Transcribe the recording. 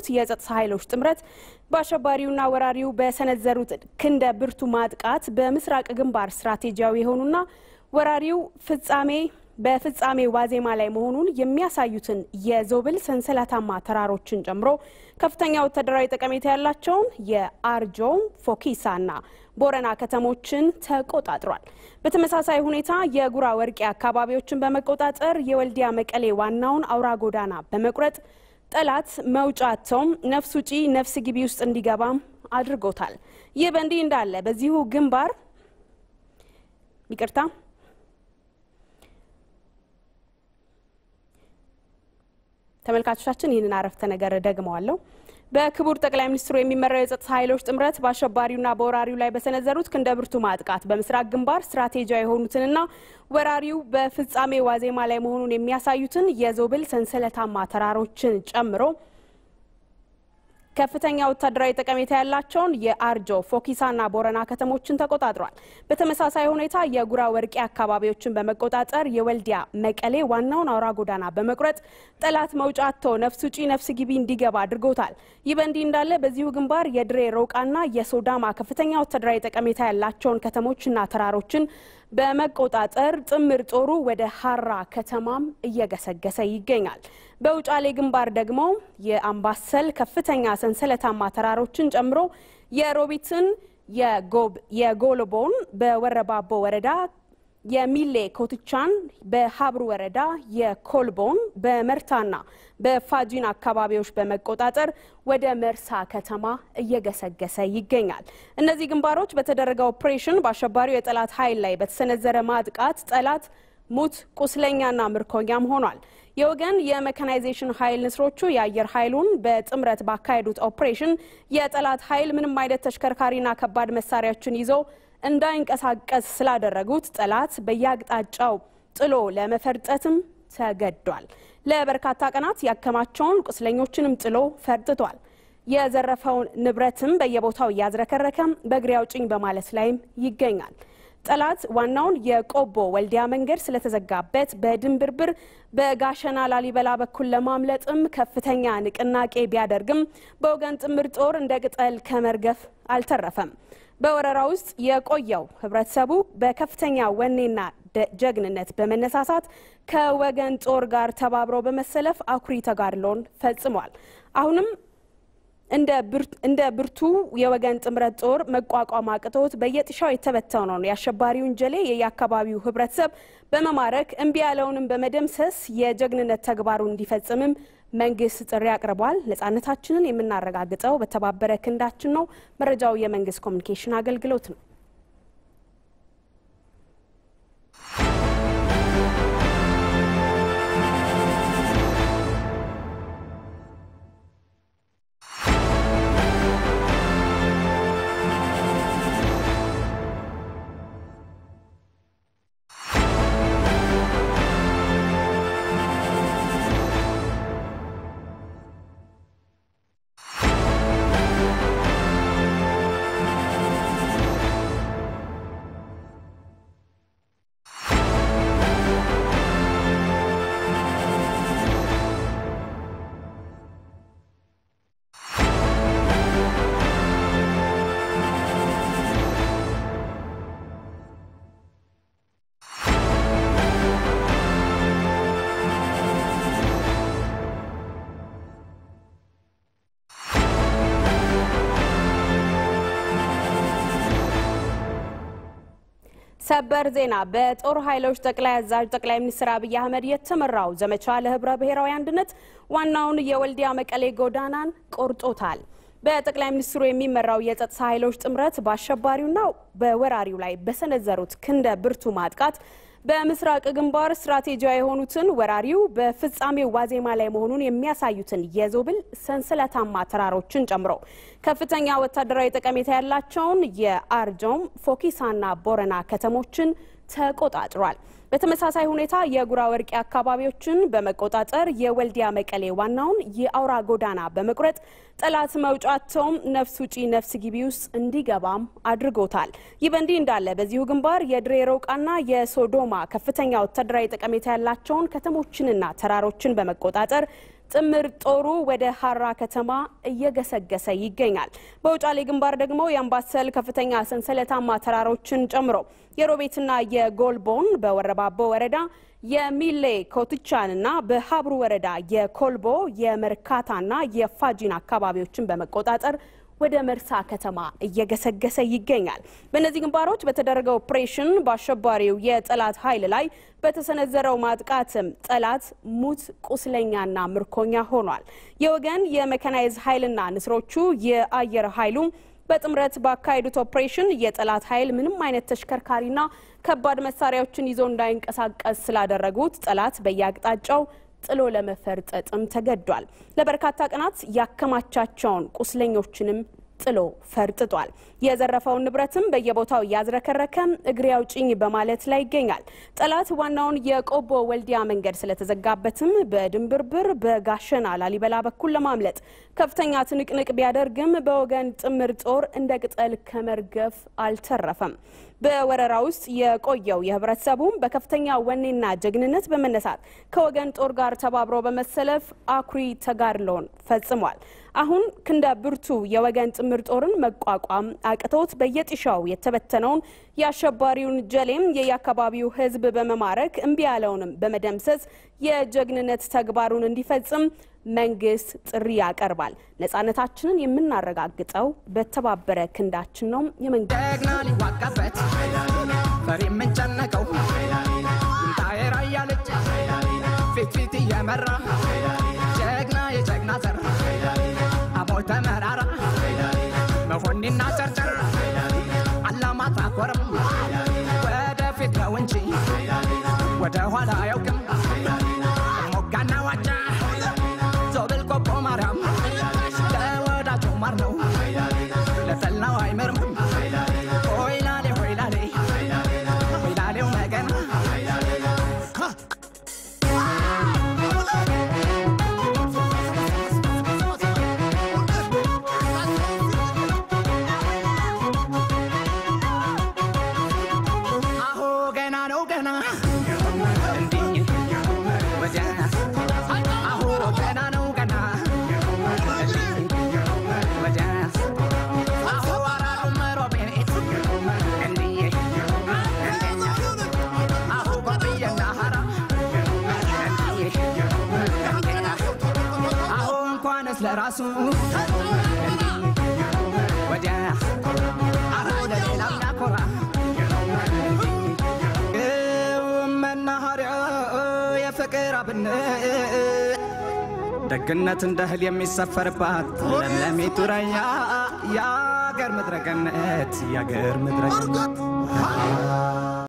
የጸጥታ ኃይሎች ጥምረት በአሸባሪውና ወራሪው በሰነዘሩት ክንደ ብርቱ ማጥቃት በምስራቅ ግንባር ስትራቴጂያዊ የሆኑና ወራሪው ፍጻሜ በፍጻሜ ዋዜማ ላይ መሆኑን የሚያሳዩትን የዞብል ሰንሰለታማ ተራሮችን ጨምሮ ከፍተኛ ወታደራዊ ጠቀሜታ ያላቸውን የአርጆ ፎኪሳና ቦረና ከተሞችን ተቆጣጥሯል። በተመሳሳይ ሁኔታ የጉራ ወርቄ አካባቢዎችን በመቆጣጠር የወልዲያ መቀሌ ዋናውን አውራ ጎዳና በመቁረጥ ጠላት መውጫ አጥተውም ነፍስ ውጪ ነፍስ ግቢ ውስጥ እንዲገባም አድርጎታል። ይህ በእንዲህ እንዳለ በዚሁ ግንባር ይቅርታ ተመልካቾቻችን ይህንን አረፍተ ነገር ደግመዋለሁ። በክቡር ጠቅላይ ሚኒስትሩ የሚመራው የጸጥታ ኃይሎች ጥምረት በአሸባሪውና በወራሪው ላይ በሰነዘሩት ክንደ ብርቱ ማጥቃት በምስራቅ ግንባር ስትራቴጂያዊ የሆኑትንና ወራሪው በፍጻሜ ዋዜማ ላይ መሆኑን የሚያሳዩትን የዞብል ሰንሰለታማ ተራሮችን ጨምሮ ከፍተኛ ወታደራዊ ጠቀሜታ ያላቸውን የአርጆ ፎኪሳና ቦረና ከተሞችን ተቆጣጥሯል። በተመሳሳይ ሁኔታ የጉራ ወርቄ አካባቢዎችን በመቆጣጠር የወልዲያ መቀሌ ዋናውን አውራ ጎዳና በመቁረጥ ጠላት መውጫ አጥቶ ነፍስ ውጪ ነፍስ ግቢ እንዲገባ አድርጎታል። ይህ በእንዲህ እንዳለ በዚሁ ግንባር የድሬ ሮቃና የሶዳማ ከፍተኛ ወታደራዊ ጠቀሜታ ያላቸውን ከተሞችና ተራሮችን በመቆጣጠር ጥምር ጦሩ ወደ ሀራ ከተማም እየገሰገሰ ይገኛል። በውጫሌ ግንባር ደግሞ የአምባሰል ከፍተኛ ሰንሰለታማ ተራሮችን ጨምሮ የሮቢትን፣ የጎልቦን በወረባቦ ወረዳ የሚሌ ኮትቻን በሀብሩ ወረዳ የኮልቦን በመርታና በፋጂን አካባቢዎች በመቆጣጠር ወደ መርሳ ከተማ እየገሰገሰ ይገኛል። እነዚህ ግንባሮች በተደረገ ኦፕሬሽን በአሸባሪው የጠላት ኃይል ላይ በተሰነዘረ ማጥቃት ጠላት ሙት ቁስለኛና ምርኮኛም ሆኗል። የወገን የሜካናይዜሽን ኃይል ንስሮቹ የአየር ኃይሉን በጥምረት ባካሄዱት ኦፕሬሽን የጠላት ኃይል ምንም አይነት ተሽከርካሪና ከባድ መሳሪያዎችን ይዞ እንዳይንቀሳቀስ ስላደረጉት ጠላት በየአቅጣጫው ጥሎ ለመፈርጠትም ተገዷል። ለበርካታ ቀናት ያከማቸውን ቁስለኞችንም ጥሎ ፈርጥቷል። የዘረፈውን ንብረትም በየቦታው እያዝረከረከም በእግሬ አውጭኝ በማለት ላይም ይገኛል። ጠላት ዋናውን የቆቦ ወልዲያ መንገድ ስለተዘጋበት በድንብርብር በጋሸና ላሊበላ በኩል ለማምለጥም ከፍተኛ ንቅናቄ ቢያደርግም በወገን ጥምር ጦር እንደ ቅጠል ከመርገፍ አልተረፈም። በወረራ ውስጥ የቆየው ህብረተሰቡ በከፍተኛ ወኔና ጀግንነት በመነሳሳት ከወገን ጦር ጋር ተባብሮ በመሰለፍ አኩሪ ተጋድሎን ፈጽሟል። አሁንም እንደ ብርቱ የወገን ጥምረት ጦር መቋቋም አቅቶት በየጥሻው የተበተነውን የአሸባሪውን ጀሌ የየአካባቢው ህብረተሰብ በመማረክ እምቢ ያለውንም በመደምሰስ የጀግንነት ተግባሩን እንዲፈጽምም መንግስት ጥሪ አቅርቧል። ነጻነታችንን የምናረጋግጠው በተባበረ ክንዳችን ነው። መረጃው የመንግስት ኮሚኒኬሽን አገልግሎት ነው። ሰበር ዜና። በጦር ኃይሎች ጠቅላይ አዛዥ ጠቅላይ ሚኒስትር አብይ አህመድ የተመራው ዘመቻ ለህብረ ብሔራዊ አንድነት ዋናውን የወልዲያ መቀሌ ጎዳናን ቆርጦታል። በጠቅላይ ሚኒስትሩ የሚመራው የጸጥታ ኃይሎች ጥምረት በአሸባሪውና በወራሪው ላይ በሰነዘሩት ክንደ ብርቱ ማጥቃት በምስራቅ ግንባር ስትራቴጂያዊ የሆኑትን ወራሪው በፍጻሜው ዋዜማ ላይ መሆኑን የሚያሳዩትን የዞብል ሰንሰለታማ ተራሮችን ጨምሮ ከፍተኛ ወታደራዊ ጠቀሜታ ያላቸውን የአርጆም ፎኪሳና ቦረና ከተሞችን ተቆጣጥሯል። በተመሳሳይ ሁኔታ የጉራ ወርቄ አካባቢዎችን በመቆጣጠር የወልዲያ መቀሌ ዋናውን የአውራ ጎዳና በመቁረጥ ጠላት መውጫቸውም ነፍስ ውጪ ነፍስ ግቢ ውስጥ እንዲገባም አድርጎታል። ይህ በእንዲህ እንዳለ በዚሁ ግንባር የድሬ ሮቃና የሶዶማ ከፍተኛ ወታደራዊ ጠቀሜታ ያላቸውን ከተሞችንና ተራሮችን በመቆጣጠር ጥምር ጦሩ ወደ ሀራ ከተማ እየገሰገሰ ይገኛል። በውጫሌ ግንባር ደግሞ የአምባሰል ከፍተኛ ሰንሰለታማ ተራሮችን ጨምሮ የሮቤትና የጎልቦን በወረባቦ ወረዳ የሚሌ ኮትቻንና በሀብሩ ወረዳ የኮልቦ የመርካታና የፋጂን አካባቢዎችን በመቆጣጠር ወደ መርሳ ከተማ እየገሰገሰ ይገኛል። በእነዚህ ግንባሮች በተደረገው ኦፕሬሽን በአሸባሪው የጠላት ኃይል ላይ በተሰነዘረው ማጥቃትም ጠላት ሙት ቁስለኛና ምርኮኛ ሆኗል። የወገን የመካናይዝ ኃይልና ንስሮቹ የአየር ኃይሉ በጥምረት ባካሄዱት ኦፕሬሽን የጠላት ኃይል ምንም አይነት ተሽከርካሪና ከባድ መሳሪያዎችን ይዞ እንዳይንቀሳቀስ ስላደረጉት ጠላት በየአቅጣጫው ጥሎ ለመፈርጠጥም ተገዷል። ለበርካታ ቀናት ያከማቻቸውን ቁስለኞችንም ጥሎ ፈርጥጧል። የዘረፈውን ንብረትም በየቦታው እያዝረከረከ እግሬ አውጭኝ በማለት ላይ ይገኛል። ጠላት ዋናውን የቆቦ ወልዲያ መንገድ ስለተዘጋበትም በድንብርብር በጋሸና ላሊበላ በኩል ለማምለጥ ከፍተኛ ትንቅንቅ ቢያደርግም በወገን ጥምር ጦር እንደ ቅጠል ከመርገፍ አልተረፈም። በወረራ ውስጥ የቆየው የህብረተሰቡም በከፍተኛ ወኔና ጀግንነት በመነሳት ከወገን ጦር ጋር ተባብሮ በመሰለፍ አኩሪ ተጋድሎን ፈጽሟል። አሁን ክንደ ብርቱ የወገን ጥምር ጦርን መቋቋም አቅቶት በየጢሻው የተበተነውን የአሸባሪውን ጀሌም የየአካባቢው ህዝብ በመማረክ እምቢ ያለውንም በመደምሰስ የጀግንነት ተግባሩን እንዲፈጽም መንግስት ጥሪ ያቀርባል። ነጻነታችንን የምናረጋግጠው በተባበረ ክንዳችን ነው። የመንግስት ጀግና ሊዋጋበት ፈሪ የምንጨነቀው ይምጣየራ እያለች ፊት ፊት እየመራ ጀግና የጀግና ዘር አሞይ ተመራራ መሆኒና ጨርጨር አላማጣ ኮረም ወደፊት ነው እንጂ ወደ ኋላ አያውቅም። ሞጋና ዋጫ ዞብል ቆቦ ማርያም ለወዳጁ ማር ነው ለጠላው አይመርም። ሆይላሌ ሆይላሌ ሆይላሌው መገና አሁ ገና ነው ገና እንዲህ ወዲያ አሁ ገና ነው ገና እንዲህ ወዲያ አሁ አራሩ መሮቤት እንዲህ አሁ ጎብየና ሀራ እንዲህ አሁ እንኳንስ ለራሱ እንዲህ ወዲያ አሁ ለሌላም ያኮራ መናኸሪያ የፍቅር አብነት ደግነት እንደ እህል የሚሰፈርባት ለምለሚቱ ራያ የአገር ምድረ ገነት የአገር ምድረ ገነት